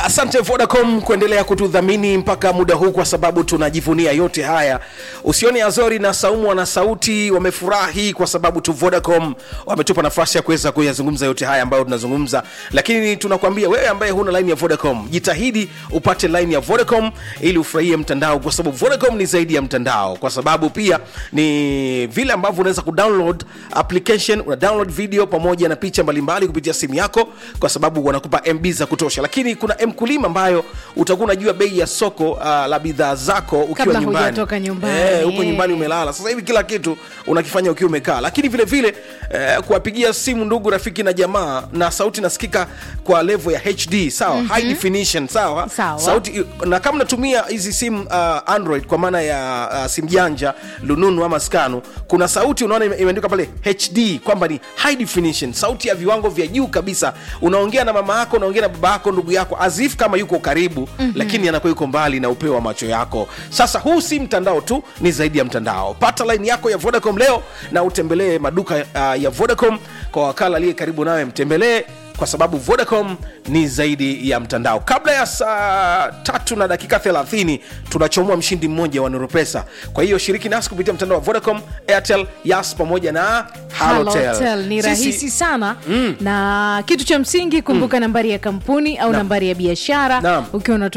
asante vodacom kuendelea kutudhamini mpaka muda huu kwa sababu tunajivunia yote haya usione azori na saumu wana sauti wamefurahi kwa sababu tu vodacom wametupa nafasi ya kuweza kuyazungumza yote haya ambayo tunazungumza lakini tunakwambia wewe ambaye huna line ya vodacom jitahidi upate line ya vodacom ili ufurahie mtandao kwa sababu vodacom ni zaidi ya mtandao kwa sababu pia ni vile ambavyo unaweza kudownload application una download video pamoja na picha mbalimbali kupitia simu yako kwa sababu wanakupa mb za kutosha lakini kuna mkulima ambayo utakuwa unajua bei ya soko uh, la bidhaa zako ukiwa Kabla nyumbani hujatoka nyumbani, Eh, huko eh. nyumbani umelala sasa hivi kila kitu unakifanya ukiwa umekaa lakini vile vile eh, kuwapigia simu ndugu rafiki na jamaa na sauti nasikika kwa level ya hd sawa mm-hmm. high definition sawa Sawa. sauti na kama natumia hizi simu uh, android kwa maana ya uh, simu janja lununu ama skanu kuna sauti unaona ime- imeandikwa pale hd kwamba ni high definition sauti ya viwango vya juu kabisa unaongea na mama yako unaongea na baba yako ndugu yako azif kama yuko karibu mm-hmm. lakini anakuwa yuko mbali na upeo wa macho yako sasa huu si mtandao tu ni zaidi ya mtandao pata line yako ya vodacom leo na utembelee maduka uh, ya vodacom kwa wakala aliye karibu nawe mtembelee kwa sababu vodacom ni zaidi ya mtandao kabla ya saa tatu na dakika 30 tunachomoa mshindi mmoja wa nuropesa kwa hiyo shiriki nasi kupitia mtandao wa vodacom airtel yas pamoja na halotel Halotel ni Sisi- rahisi sana na kitu cha msingi kumbuka nambari ya kampuni au Naam. nambari ya biashara Naam. ukiwa unatumia